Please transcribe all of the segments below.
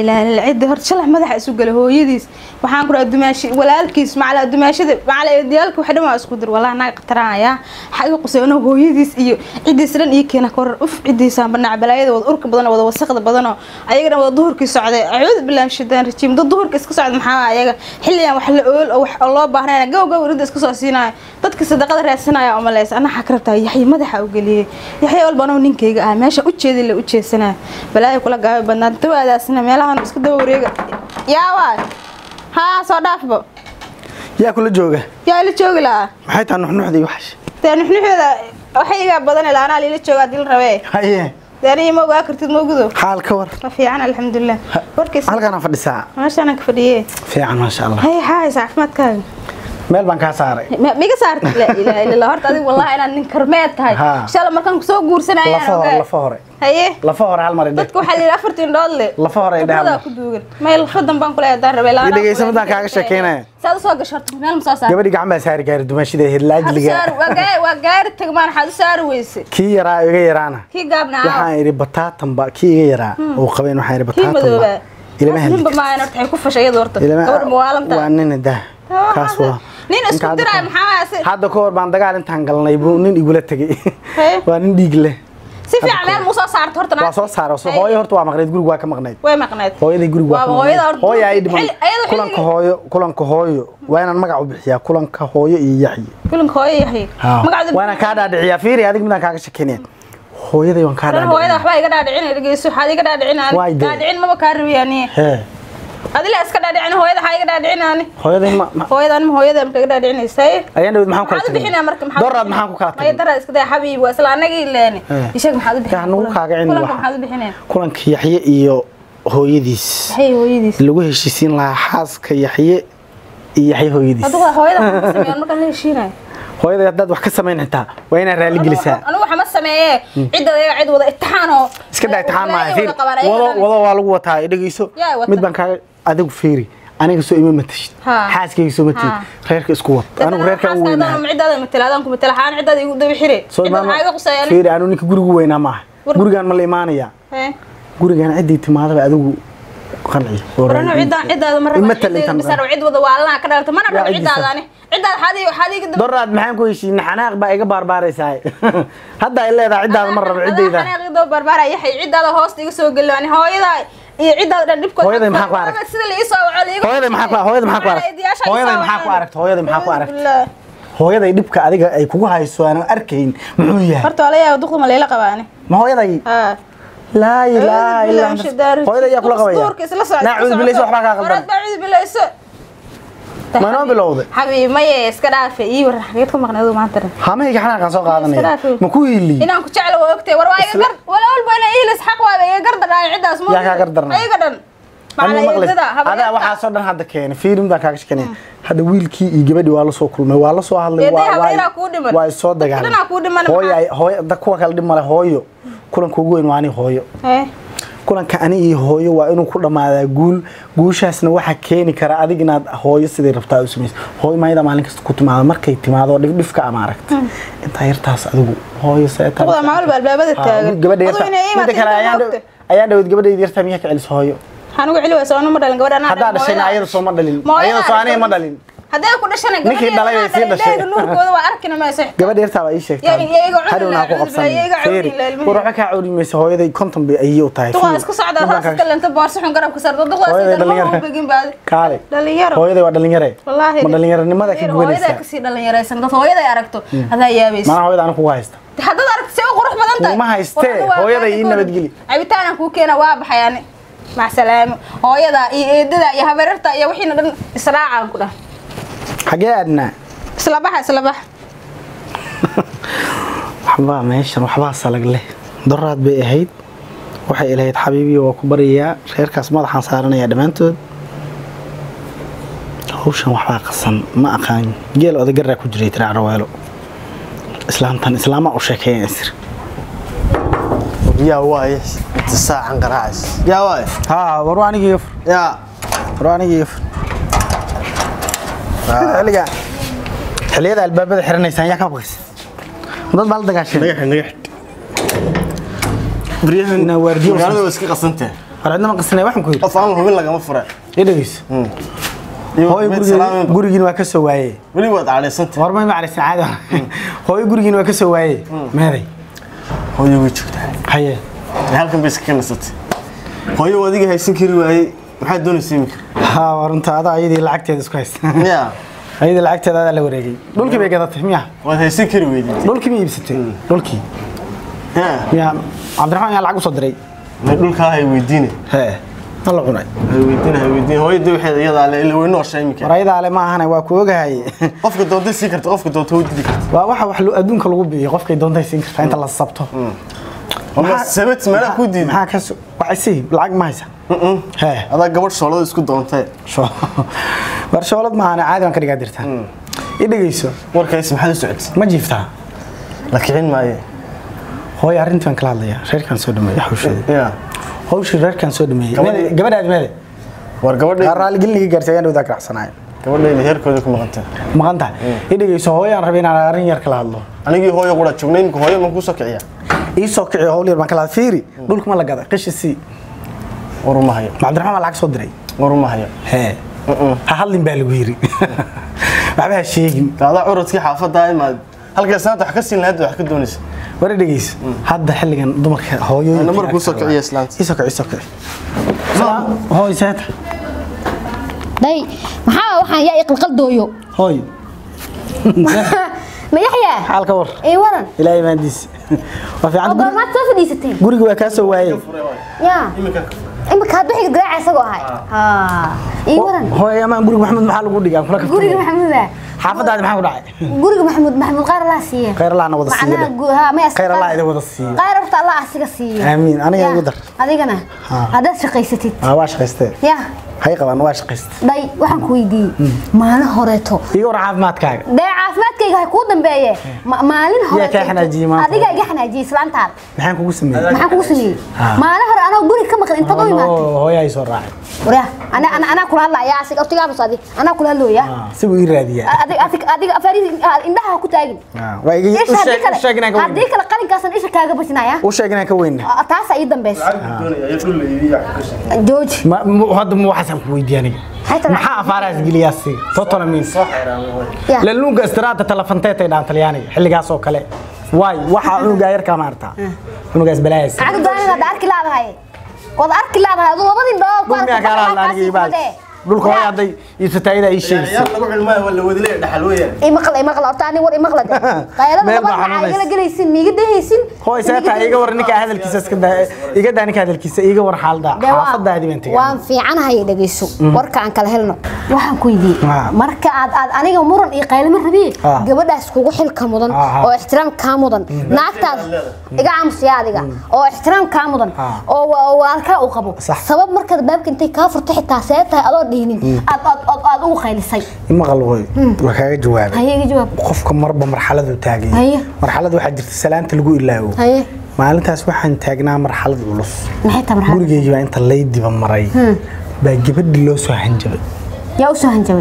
ilaaha illa cidda horta shalax madaxa isu gala hooyadiis waxaan ku dhaha dumaashi walaalkiis macala dumaashada macala eediyaalka wax dhan waa isku dir wallahi naga qataranayaa xaga quseyno hooyadiis iyo ciddiis dhan iyo keena korar uf ciddiisaan banaac balaayada wada urka badan wada wasaqda badanoo ayagana wada duhurkii socday acuudu billahi shidaan rajiim dad duhurka iska socda maxaa ayaga xilligan wax la ool oo wax oo loo baahnayna gow gow ridda iska soo siinaayo dadka sadaqada raadsanaya oo maleysa anna xaa ka rabtaa yaxya madaxa u geliyey yaxya walba anoo ninkayga ah meesha u jeedi la u jeesanaa balaayo kula gaabi badnaa dawaadaasna meelahan iska daba wareega yaa waay haa soo dhaafba yaa kula jooga yaa ila joogi lahaa maxay tahay nuxnuxdii waxash dee nuxnuxeeda waxay igaa badan ilaa anaa lila jooga haddii la rabee haye dee aniga ma ogaa kartid ma ogudo xaal ka war ma fiican alxamdulilah warkiis halkaana fadhisaa meeshaana ka fadhiyee fiican maasha allah hay haaysa caafimaadkaaga meel baan kaa saaray Ma- miga saartid laa ilaaha illa allah horta adiga wallahi inaad nin karmeed tahay Haa. inshallah markaan kusoo guursanayaan lafa hore lafa hore haye lafa hore hal mar idhe dadka waxaa la yidhi afartiin dhood le Lafa hore ay dhahaan. Khibradaa ku duugan may lafa dambaan kule adaan rabay Ii dhegeysa midaan kaaga sheekeynaya. saad usoo gasho horta meel ma soo saar gabadhii gacan baa saari gaari dumaashida ahayd laajliga waa gaari waa gaari tagmaan waxaad u saari weyse kii yaraa iga yaraana kii gaabna waxaan idhi bataatanba kii iga yaraa oo qabeen waxaan idhi kii madooba bataatanba ilama ninba heli maayan horta waxay ku fashay iyada horta gabadha mawaalanta waa nin dah kaas waa nin isku Ninka hadda diray ka- maxaa waaya si hadda ka hor baan dagaal intaan galnay buu nin igula tegay Hee? waa nin dhiig leh si fiican meel mu soo saarta horta waa soo saara soo hooyo horta waa maqnayd guriga waa ka maqnayd way maqnayd hooyaday guriga waa Waa ka hooyada maqnayd horta hooya ay dhiman xilli- ayada kulanka xilligii- hooyo kulanka hooyo waa inaan magac u bixiyaa kulanka hooyo iyo yaxyi kulanka hooyo yahay magacda waa inaan kaa dhaadhiciyaa fiiri adig midaan kaaga shekeynaya hooyaday waan kaa Ran hooyada dhaadhiciyaa waxbaa iga dhaadhicin dhegeyso waxaad iga dhaadhicin Waay dee. dhaadhicin maba kaa rabiyaani hee adila iska dhaadhicin hooyada waxaa iga dhaadhicinaani hooyaday ma ma- hooyada anima hooyada marka iga dhaadhicinaysaay ayaan dhawid maxaan ku kala maxaad u bixinaa marka tagay doraad maxaan ku kala maya tagay daraad iska day xabiib waa isla anagii leeni Eh. ishaeg maxaad u bixinaa Yaa, nagu kaaga cini kulanka waxa. maxaad u bixinaa kulanka yaxye iyo hooyadiis hay hooyadiis lagu heshiisiin lahaa xaaska yaxye iyo yaxye hooyadiis adigu hooyada waxaa ka sameeyaan markaan la heshiinayo hooyada haddaad wax ka samayn xitaa waa inaad raali gelisaa anigu waxama sameeyee cidda ayaga cid wada itixaan oo iska daa itixaan maaha wada fiiri qabaan ayaga wado dhan. wado waa lagu wataa i dhegeyso Yaa wata. mid baan kaaga adigu fiiri aniga soo ima matashid Ha. xaaskayga soo matashid Ha. reerka isku wad anigu reerka u weynaa cidaada matala adaan ku matala xaan cidaada igu daba xire soo cidda maxaa iga qusayaan fiiri anu ninka gurigu weynaa maaha War- gurigaan ma la imaanaya gurigaan ciddii timaadaba adigu qanci oo warano raali- cidaan cidaada ma Ima raba talin tan bisar cid wada waalana ka dhalata mana Yaa rabo cidiisa. cidaada ani cidaada xadi xadi iga daba doraad maxaan ku heshiina xanaaq baa iga baarbaaraysaa hadda ay leedahay ciddaada ma rabo ciddayda aniga daba barbaara yaxay cidaada hoosta iga soo geli ani hooyada iyo cidaada dhan dhibkood Hooyaday maxaa ku aragtay? sida la ii soo waco la iga hooyaday maxaa ku hooyaday maxaa ku aragtay hooyaday maxaa ku aragtay hooyaday maxaa ku aragtay hooyaday dhibka adiga ay kugu hayso aan arkayn muxuu yahay horta wala yaa duqda ma leela qabaani ma hooyaday ha laa ilaaha illa anta hooyaday yaa kula qabaya duurka isla socda naa cuud bilayso waxbaa kaa qaldan baa cuud bilayso ma noo bilowday xabiib maye iska dhaafe ii waran xageed ka maqnayd maanta dhan hamayga xanaaqan soo Iska qaadanaya dhaafay. ma ku hiili inaan ku jeclo waa ogtay war waa iga gar wala walba inay ihlis xaq waaba iga gar darnaa ciddaas ma Yaa kaa gar darnaa? iga dhan Anigu macala maqlays. eedada adaa waxaasoo dhan hadda keenay fiilim baan kaaga shekanaya hadda wiilkii iyo gabadhii waa la soo kulmay waa la soo hadlay Eeday waa- waa- habaryaraha kuu dhiman. waa isoo Dadka dhanaa kuu dhiman, hooyo maxaa? ay- hooyo da kuwa kale dhib male hooyo kulanka ugu weyn waa ani hooyo Eh, kulanka ani iyo hooyo waa inuu ku dhammaadaa guul guushaasna waxaa keeni kara adig inaad hooyo siday rabtaa u samayso hooyo maayada maalin kasta ku timaado markay timaado dhifdhifka ama aragta intaa yartaas adigu hooyo seetaa duqda ma walba albaabada taagan gabadha Adigu inay yarta iimaad midda kale inta ayaan ma ogtay. dhow- ayaan dhawed gabadhayda yartaa miyaa ka celis hooyo waxaan ugu celi waysa anu ma dhalin gabadha anaa haddaa dhalin, dhashayna hooyada- ayada soo ma dhalin Ma hooyada ayada soo aniga ma dhashay. dhalin hadday ku dhashana Ninkii gabadheeda dhalay bay anaa sii dhalin, dhashay. leega nuurkooda waa arkina mayso gabadha yartaa baa ii sheegtaa Yaa- yaa iga cuni hadhowna ha ku lahaa, qabsan yaa iga cuni Fiiri, lahaa, ilmaheeda. war waxba kaa cawri mayso hooyaday konton bay ayay u tahay duqaa Fiiri, isku socda mid baan raas kaaga- ka lenta boorso xun garabka sardo duqdaa Hooyaday sidan ma dhalinyaro. u begin baadi kaale dhalinyaro hooyaday waa dhalinyare wallaahi ma dhalinyaronimada ka hooyadaa gubanaysaa kasii dhalinyaraysan dad hooyaday aragto adaa yaabaysa mana hooyada aniga kugu haysta haddaad aragto see u qurux badan tahay Kuma haystee, War, waa hooyaday qaadi ii kooda. nabadgeli. cabitaanan kuu keena waa baxay ani mac salaamo hooyada iyo eedada iyo habeerarta iyo wixiina dhan israacaan ku dhah xagee aadnaa isla baxa isla baxa waxbaa meeshan waxbaa salag leh doraad bay ahayd waxay ilahayd xabiibiyo waa ku baryayaa reerkaas madaxaan saaranayaa dhammaantood hawshan waxbaa qasan ma aqaan geel odagaraa ku jiray tira carweelo islaamtan islaamaa u sheekeeyan isir yaa waaye inta saacan qaraacays yaa waaye haa war waa anigii gafur yaa war waa anigii gafur xilliga xilliyada albaabada xiranaysaan yaa ka baqaysa dad baa la dagaasheen nagax nagax baryahan Inaa waardiyo magaalada waa iska qasantah war cidna ma qasnay waxaan ku yidhi qof aan hubin lagama fure i dhegeyso Iyo hooyo mid gurigiin salaamin- gurigiin waa ka soo waayey weli waad cadhaysantay war may macraysan caadi hooyo gurigiin waa ka soo waayey meeday hooyo way joogtaa haye Ee, halkan bay iska nasatay hooyo waa adiga haysan kari waayey maxaad doonaysa iminka ha war runta adaa ayadii lacagteeda isku haysta ya ayadii lacagteeda adaa la wareegay dhulkii bay gadatay miya waad haysan kari weydid dhulkii ma iibsatay dhulkii ya miya cabdiraxmaan yaa lacag usoo diray may dhulkaa hay weydiine hee ma la cunay hay weydiine hay weydiine hooyada waxeeda iyadaa le ila way nooshaa iminka war ayadaa le ma ahane waa ku ogahay qofka doonta sii karta qofka doonta way didi karta waa waxa wax lo- adduunka lagu biiyo qofkay doontay siin kartaa inta la sabto Ama sabad meelaha ku diiday maxaa ka so- waxay si lacag ma haysa hee adaa gabadh shoolada isku doontay sho- war shoolad maahane caadi baan ka dhigaa dirtaa i dhegeyso warkays maxaad u socotay ma jiiftaa la kicin maaye hooyo arrintii baan kala hadlayaa reerkaan soo dhameeyey hawsheeda ya hawshii reerkaan soo dhameeyey Gabadhii- Meede- gabadhaadi meede war gabadhay raaligeliniga gaartay ayaan dhawdaa ganacsanaay gabadhayda heerkooda ku maqantay maqan tahay i dhegeyso hooyo aan rabay inaan arrin yar kala hadlo anigii hooyo qura joognay iminka hooyo ma kuu soo kiciya ii soo kici hawl yar baan kala hadla fiiri dhulka ma la gaday qishi sii war uma hayo ma cabdiraxmaan baa lacag soo diray war uma hayo hee ha hadlin baa lagu yiri waxba ha sheegin adaa curadkii xaafadda imaad halkaas maanta wax ka siin lahayd wax ka doonaysa war i dhegeyso hadda xilligan dumarka hooyooyinka Nambar kuu soo kiciya islaanta. ii soo kici ii soo kici hooy seeta day maxaa waxaan yaa iqalqaldooyo hooy ma yaxyaa xaal ka war ii waran ilaahay maandiis waa oo fiican guri- goormaad soo fadhiisateen guriga waa kaa soo waayey yaa imika hadda wixii garaaca isagoo ahay haa ii waran hooy amaan guriga maxamed maxaa lagu dhigaa kula guriga kaftamay maxamuuda xaafadaadi maxaa ku dhacay guriga maxamuud maxamuud qaar allah siiye khayr allahna wada macnaha siiyo gu- haa may khayr allah idin wada siiyo qaar horta allah asiga siiyo Aamiin. Aniga Yaa, igu dar. adigana Haa. haddaad shaqaysatid aa waa shaqaystee yaa hay qabaan waa shaqayste day waxaan ku weydiiyey maalin horeeto iga war caafimaadkaaga dee caafimaadkayga ha kuu dambeeye Ma- maalin Yaa kaa xanaajiyey maanta? adiga iga xanaajiyey islaantaada maxaan kugu sameeyey maxaan kugu sameeyey Haa. maalin hore anoo guri ka maqan intaad u imaatay Anoo hooyo ay soo raacay warya ana ana anaa kula hadlaya asiga ortigaabas adi anaa kula hadlooya Ah, si uu ii raadiyaa adiga adiga adiga afari indhaha ha ku taagin Ah, waa iga u isha haddii sheeg u sheeg inaan ka kale haddii weyne kale qalinkaasan isha kaaga bajinaya u sheeg inaan ka weyne taasa ii dambeysa jooji ma ma- hadda ma waxaasaan ku weydiiya aniga Hayta maxaa afaaraas geliyaa siga totona means Ya. laluunga istiraata talafanteetay dhaan talyaaniga xilligaas oo kale waay waxaa cunugaa yarkaa maartaa cunugaas balaayas lacag doonada hadda arki laadahay waad arki laadahay aduu labadii dhool ku dhulmiyaa kaala hadla aniga ii baal dhulka hooyo hadday iibsataayada ii sheegaysa ciyaar lagu cilmaayo waa la wadilay dhaxal weeyaan imaqla imaqla horta ani war imaqla de qaylada Meel baa labada xanuunaysa. igala gelaysin miiga dehaysin hooy seeta iga war ninka hadalkiisa iska daa iga daa ninka hadalkiisa iga war xaalda Dee waa- xaafadaadi baan tegay waan fiicanahay dhegeyso warka aan kala helno waxaan ku Ah. weydiiyey marka aad aad aniga muran iyo qaylimo rabiye Ah. gabadhaas kugu xilka mudan Ah, ah. oo ixtiraam kaa mudan naagtaada iga aamusiya adiga oo ixtiraam kaa mudan Ah. oo wa- waalkaa u qabo Sax. sabab markaad baabka intay kaa furto xitaa see tahay adoo dhiinin aad aad aad aad ugu qaylisay maqal hooy waa kaaga jawaabay haye iga jawaab qofka marba marxaladu taagay Haye. marxalad waxaa jirta salaanta lagu ilaawo haye maalintaas waxaan taagnaa marxalad culus maxay tahay marxalad gurigeygii baa inta laydiba maray baa gabadhii loo soo hanjabay yaa u soo hanjabay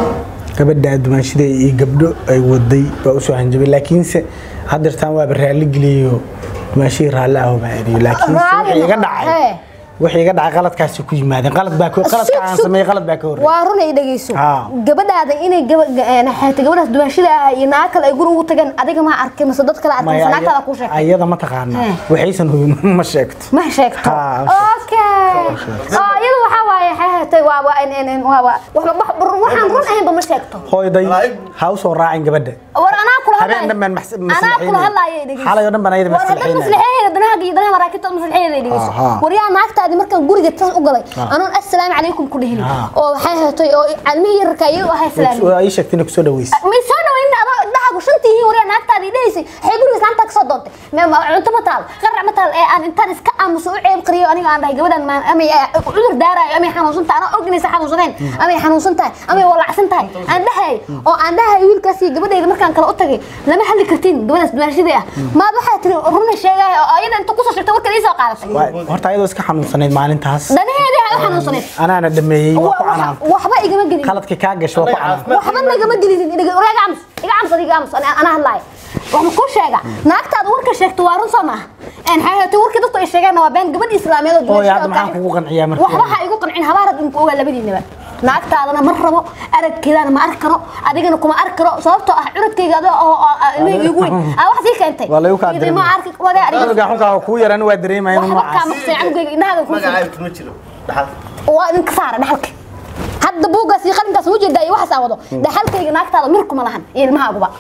gabadha dumaanshida iyo gabdho ay waday baa usoo hanjabay laakiinse haddeertaan waaba raalli geliyo dumaanshihii raalli aho baa eriyo laakiinse Raalli wixii iga noqon, dhacay hee. wixii iga dhacay qaladkaasi ku yimaadeen qalad baa ka- qaladka aan Sug, sug. sameeyey qalad baa ka horreeyay waa run ay dhegeyso Ah. gabadhaada inay gaba- ga- eh, xeeta gabadhaas duwaashada ah iyo naag kale ay guri ugu tageen adiga ma arkay mise dad kale arkay Maya, mise naagtaada kuu aya- sheegtay ayada ma taqaanaa Hee. waxaysan hubin ma sheegto ma sheegto Ah, ma okay oo iyadu waxaa waaye xeetay waa waa in in waa waa waxba wax- waxaan run ahaynba ma sheegto hooyday ha u soo raacin gabadha war anaa kula habeen hadlayo dhan baan mas- anaa maslaxaynay. kula hadlayo dhegeyso xalay oo dhan baan ayada war haddaad maslaxaynay. maslaxeeyda danahaga iyo danaha maraakiibta maslaxeeyda dhegeyso Aha. war yaa naagtaadii markaan guriga tas u galay anoon assalaamu calaykum ku dhihin Ah. oo waxay heetay oo calmihii yararka iyagu ahay salaami waa ii sheegtay inay kusoo dhaweysa may soo dhaweyn adoo indhahagu shantii yihiin waryaa naagtaada idhahaysay waxay guriga islaanta ka soo doontay Me- ma- cunto ma taal qarac ma taal ee aan intaan iska aamuso u ceeb qariyo aniga aan dhahay gabadhan maan amay eh, cudur daaraayo amay xanuunsan tahay anaa ognaysa xanuunsadeen amay xanuunsan tahay amay walacsan tahay aan dhahay oo aan dhahay wiilkaas iyo gabadhayda markaan kale u tagay lama hadli kartiin gabadhaas dumaashadii ah maad waxaa tiri runa sheegaya oo ayada inta kusoo sheegtay warkan ii soo qaadatay Waa- horta ayadoo iska xanuunsanayd maalintaas danaheedii ha u xanuunsaneed anaana dhameeyey waa ku Wa- canaan wax- waxba igama gelin qaladka kaa gasho waa ku canaan waxba nagama gelinin iga iga aamus iga aamus adiga aamus ana ana hadlaay wax ma kuu sheega naagtaada warka sheegto waa run soo maaha een xayaati warkii dadku ay sheegeenna waa been gabadh islaameed oo oo hadda dumaashada maxaan kugu qanciyaa marka waxba ha igu qancin habaarad inku ogaa labadiinaba naagtaadana ma rabo aragkeedana ma arki karo adigana kuma arki karo sababtoo ah curadkayga adoo oo oo ilmahayga igu weyn aa wax sii keentay waa lagu kaa Idin ma arki wagaa adiga dareemay xunkaa kuu yaran waa dareemaya inuu waxba kaa noocaas maqsay canugayga indhahaaga ku fur magacaaga kuma jiro dhaxal waa idinka saara dhaxalka hadda buuggaas iyo qalinkaas ma jeedaa iyo waxaas aa wado dhaxalkayga naagtaada mir kuma lahan iyo ilmahaaguba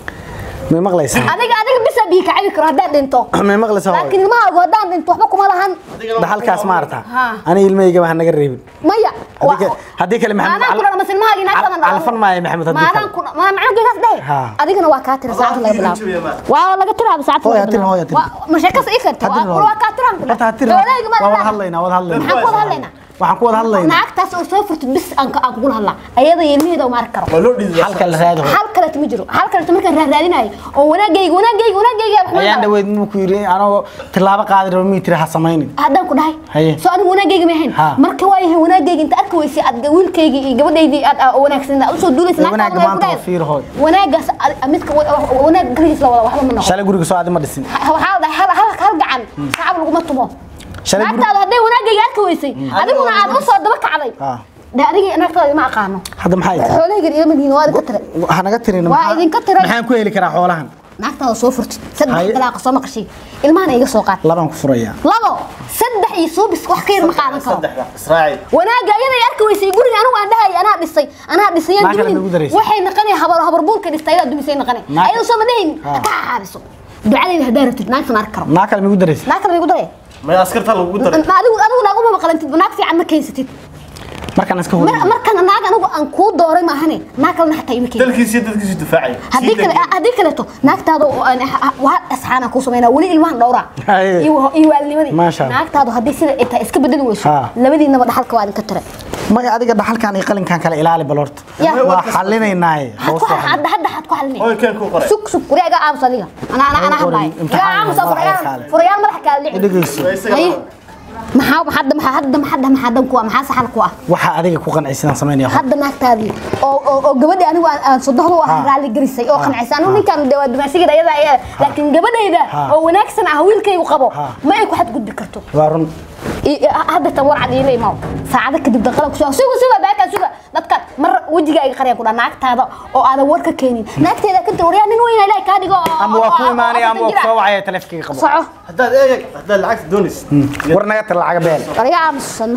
may maqlaysaa adiga adiga bisa bii ka cabi karo haddaan dhinto may maqlaysaa hooyo? laakiin ilmahaagu haddaan dhinto waxba kuma lahan dhaxalkaas ma aragtaa Haa. aniga ilmahayga wax naga reebin maya Haddii kale- haddii kale maxamed maadaan cal- ku dhalo mas ilmahaagii naagtaada cal- calfan maayo maxamed haddii maadaan kale. ku ma macnugaygaas dhehe Haa. adigana waa kaa tira saacada laga bilaabo waa laga tiraaba saacada Hooyo, laga ha tirin, hooyo, ha tirin. bilaabo ma sheekas ii karta Ha tirin, waa hooyo. waa kaa tiraan ku Horta ha tirin. Xoolahayga ma waa wada dhalaha. hadlaynaa wada hadlaynaa maxaan ku wada hadlaynaa waxaan ku wada hadlaynaa naagtaas oo soo furtid bis aan ka- aan kugula hadlaa ayada iyo ilmaheeda uma arki karo waa loo dhiiday halka la raado hal kaleeto ma jiro hal kaleeto markaan raaraadinayo oo wanaagayga wanaagayga wanaagayga wax ma ayaan dhaho. dhaweyd muu ku yiri anoo tilaabo qaadi rabo mii tiri ha samaynin haddaan ku dhahay Haye. soo anigu wanaagayga ma ahayn Ha. marka waa yahay wanaagayga inta arki weysay aad wiilkayga iyo gabadhaydii aad aad wanaagsan aad usoo duulaysa Ee, wanaagga maanta waa fiir hooy. wanaagaas ad- midka wa- wa- wanaag garigiis la wada waxba ma noqon shalay guriga soo aadi ma dhisin Ha- waxaa la dhahay hal hal hal gacan sacab laguma tumo Shalay guri- naagtaada hadday wanaagayga arki weysay adiguna aad usoo daba kacday Ha. de adiga naagtaada ima aqaano hadda maxay tahay xoolahaygan ilama lihin waa idinka tire ha naga tirin Waa maxaa- idinka tiray. maxaan ku heli karaa xoolahan naagtaada soo furtid saddex Haye. dalaaqa soo maqashay ilmahana iga soo qaad labaan ku furayaa labo saddex iyo suubis wax ka yar ma qaadan karo saddexda israaciil wanaaga ayada ay arki weysay guriga anigu aan dhahay anaa dhisay anaa dhisay Naa kale nagu daraysa. waxay naqanay habar habar buulka dhistay ayaa dumisay naqanay Naa- ayada soo ma dhahin Ha. ka xaabiso ducadayda haddaa rabtid naagtan arki karo naa kale migu daraysa naag kale igu daray may askarta lagugu daray adigu adigu naaguma maqalantid naag fiican ma keensatid markaan iska Mar- hor markana naag anigu aan kuu dooray maahane naag kalena xataa ima keenin dalkiisa iyo dadkiisu difaacay haddii kale haddii kaleeto naagtaada oo aan- waa asxaana ku sameynaa weli ilmahan dhowraa Haye. iyo iyo waalnimadii Maasha Allah. naagtaadu haddii sida ay tahay iska bedeli weyso Ha. labadiinaba dhaxalka waa idinka tire maya adiga dhaxalkan iyo qalinkan kale ilaali bal horta Ya. waa xalinaynaaye had ku hadda hadda had ku xalinay hooy keen ku qoray sug sug wari aga aamus adiga ana ana ana Qorin, hadlaay imtixaan iga aamus madaxa furayaal kaale. furayaal madax kaala dhici dhegeyso Waa isaga haye laba. maxaa hadda maxaa hadda hadda maxaa dan ku ah maxaa saxan ku ah waxaa adiga ku qancisidaan samaynaya hadda naagtaadii oo oo oo gabadhii anigu aan aan sodohdo ah Ha. raali garisay oo Ha. qancaysan anigu Ha. ninkan de waa dumaashigeeda ayada ayaa laakiin gabadhayda Ha. oo wanaagsan ah wiilkaygu qabo Ha. ma ay ku xadgudbi karto waa run I- i- hadda tan war cad iila imaw saacado kadib daqala ku suga suga suga baakaa suga dadka mar wejigaaga qarya ku dhaa naagtaada oo aadan war ka keenin naagteeda ka tir waryaa nin weyna ilaahay kaa dhigo oo- ama oo- waa ku oo- imaanaya oo- ama waa ku soo wacaya taleefankayga qabo soco haddaad eeg haddaad lacagta doonaysid war naga tir lacaga beel walaga aamusana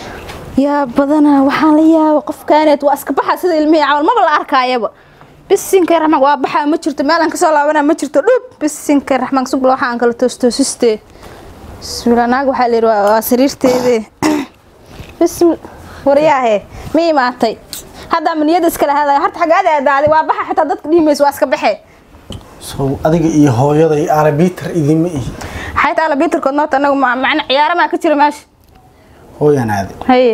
yaa badanaa waxaan la yaaba qofkaaneed waa iska baxa sida ilmihii camal maba la arkaayaba bisinka raxmaan waa baxaa ma jirto meelaan kasoo laabanaa ma jirto dhub bisinka raxmaan subla waxaan kala toostoosiste bismillah naag waxaa la yidhi waa waa sariirteedii bismi waryaahe ma imaatay hadda ama niyada iskala hadaya horta xaggaada aadaaday waa baxa xitaa dadka dhihimaysa waa iska baxe so adiga iyo hooyaday arabiitar idinma ihi xayta ala biitarkood noota anagu ma- macna ciyaaramaa ka jira meesha hooyaan aaday haye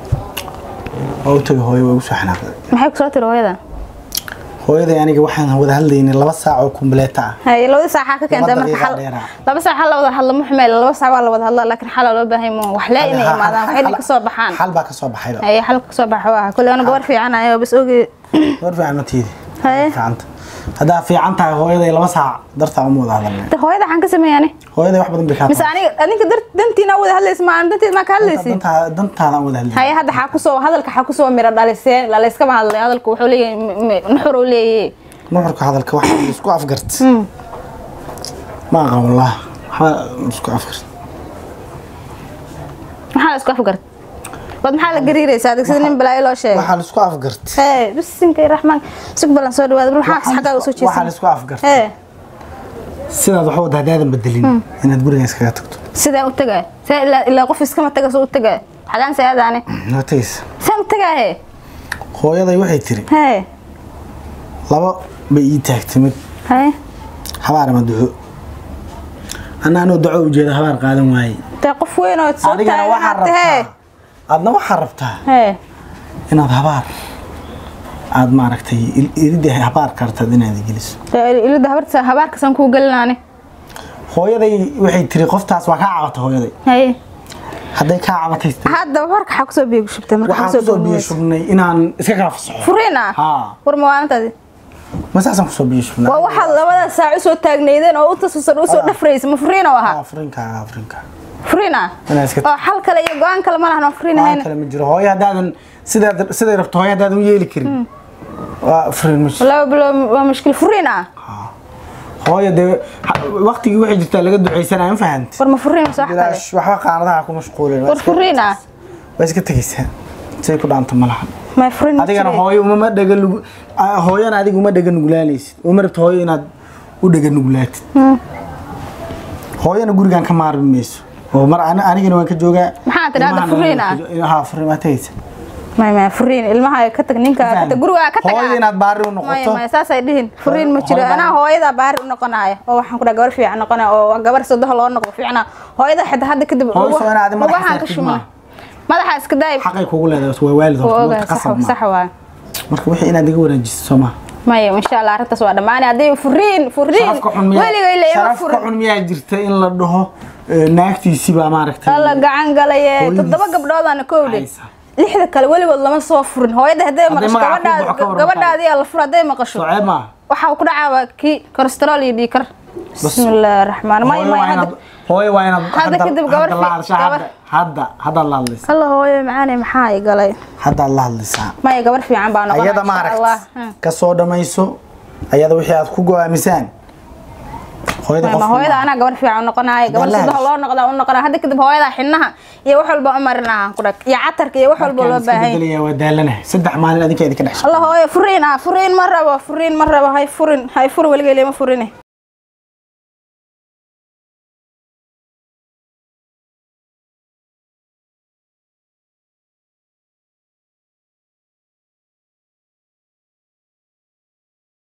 waa u tagay hooyo waa igu soo xanaaqday maxay kusoo tiri hooyadan hooyaday aniga waxaan wada hadlaynay laba saac oo kumbleeta ah haye labada saac waxaa ka keentay Laba marka daqiiqa xal dheeraa. laba saac xal la wada hadlo muxmeel laba saac waa la wada hadla laakiin xal loo baahay ma wax lee inay imaadaan waxay dhig kasoo baxaan xal baa ka soo baxayba haye xal kasoo baxa waa kulli ana gabar fiican ayo bas oge war fiican ma tiidi Haye. fiicanta haddaa fiican tahay hooyaday laba saac dartaa uma wada hadalnay ta hooyada waxaan ka sameeyani hooyaday wax badan bay kaa mise aniga adinka dar dantiina wada hadlaysa ma aan danteed ma ka hadlaysi dantaada dantaadaan wada hadlay haye hadda xaa kusoo hadalka xaa kusoo mira dhaliseen lalaiskama hadlay hadalku wuxuu leeyahay m- m- nuxur uu leeyahay nuxurka hadalka waxa la isku afgart ma aqaan wallah waxba la isku afgart maxaa la isku afgart wad maxaa la gariiraysaa adig sida nin balaayo loo sheegay waxaa la isku afgart hee bisinka raxmaan sug balan soo dhawaada maxaa xaggaa usoo waxaa la jeesan isku afgart hee sidaad waxa wada haddaadan bedelin inaad guriga iskaga tagto sidaan u tagay saa ilaa ilaa qof iskama taga soo u tagay xagaan saadaane noo tagaysa saan u tagaahe hooyaday waxay tiri hee laba bay ii taagtay mid hee habaar ama duco anna anoo duco ujeeda habaar qaadan waaye dee qof weyn oo soo adigana waxaa taaganaad hee rabtaa adna waxaa rabtaa hee inaad habaar aad maaragtay il- iridda habaar kartad inaad geliso dee ilada habarta habaarkasaan kuu gelinaane hooyaday waxay tiri qoftaas waa kaa cabata hooyaday hee hadday kaa cabatay hadda warka xaa kusoo biyo shubtay marka waxaan kusoo biyo shubnay inaan iska kala fasaxo furiina Haa. war mawaalintaadi ma saasaan kusoo biyo shubnaa waa waxaad labada saac usoo taagnaydeen oo utasusan usoo dhafraysa ma furiin oo ahaa afrinka afrinka furiin ah Inaa iska- oo xal kale iyo go-aan kale ma lahan oo furiin waan ahayn kale ma jiro hooyo haddaadan sidaad siday rabto hooyo haddaadan u yeeli karin waa afrin ma jiro laba bilo waa mushkil furiin ah hooyo dee ha- waqtigii waxay jirtaa laga ducaysanaya ma fahanti war ma furiin mise wax kale bilaash waxba qaanadaha ku mashquulin waa war iska- furiin ah waa iska tegaysaa say ku dhaanta ma lahan ma furiin ma adigana jiro. hooyo umama dhaga nugu ah, hooyana adiga uma dhaga nuglaanaysid uma rabto hooyo inaad u dhaga nuglaatid hooyana gurigaan ka maarmi mayso oo mar ani- anigana waan ka joogaa Maxaa tidhahdaa ilmahana furiin waan ka jo- haa furiin waa tegaysa ma ma furiin ilmaha ka tag ninka ka tag guriga ka tag hooyo inaad baari u maya noqoto maya saasay dhihin furiin ma jiro hooyo anaa hooyada baari u noqonaya oo waxaan ku dhaha gabar fiican noqonaya oo gabar sodoha loo noqdo fiicna hooyada xitaa hadda kadib Hooyo ugu- soo inaad madaxa ugahan ka saartid shumana maaha. madaxa iska daay xaqay kugu leedahay waa waalid waa horta ogaa waqti sax qasab sax ma waay marka wixii inaad iga wanaajiso soo maha maya insha allah arrintaas waa dhammaanay haddii furiin furiin sharafka xun miyaa weligay leema sharafka furin xun miyaa jirta in la dhaho eh, naagtiisiibaa maaragtay alla gacan galaye Hooyadiis. toddoba gabdhoodana kowdhe Haysa. lixda kale weligood lama soo furin hooyada hadday maqasho magaca ku gabadhaad baxo ka waran gabadhaadii la fur hadday maqasho socee maaha waxaa ku dhacaaba kii kolestarool iyo dhiikar bismillaahi raxmaan may hooyo may waa hadda inaad hooyo waa inaad Hadda kadib gabar hadda la fi- hadashaa gabar- hadda hadda haddaad la hadlaysaa alla hooyo macaane maxaa i galay haddaad la hadlaysaa maya gabar fiican baa noqonaa ayada insha maaragt allah Hmm. ka soo dhamayso ayada wixii aad ku go-aamisaan hooyada Ma- ma qofka hooyada maaha. anaa gabar fiican noqonaayo gabar Wallahi. sidaha loo noqdaa u noqonaa hadda kadib hooyada xinaha iyo wax walba u marinaha ku dhag iyo catarka iyo wax walba Markaan loo iska baahan yahay. bedelayaa waa daalanahay saddex maalin adinka idinka dhex alla hooyo furiin ah furiin ma rabo furiin ma rabo hay furin hay furin weligay lema furine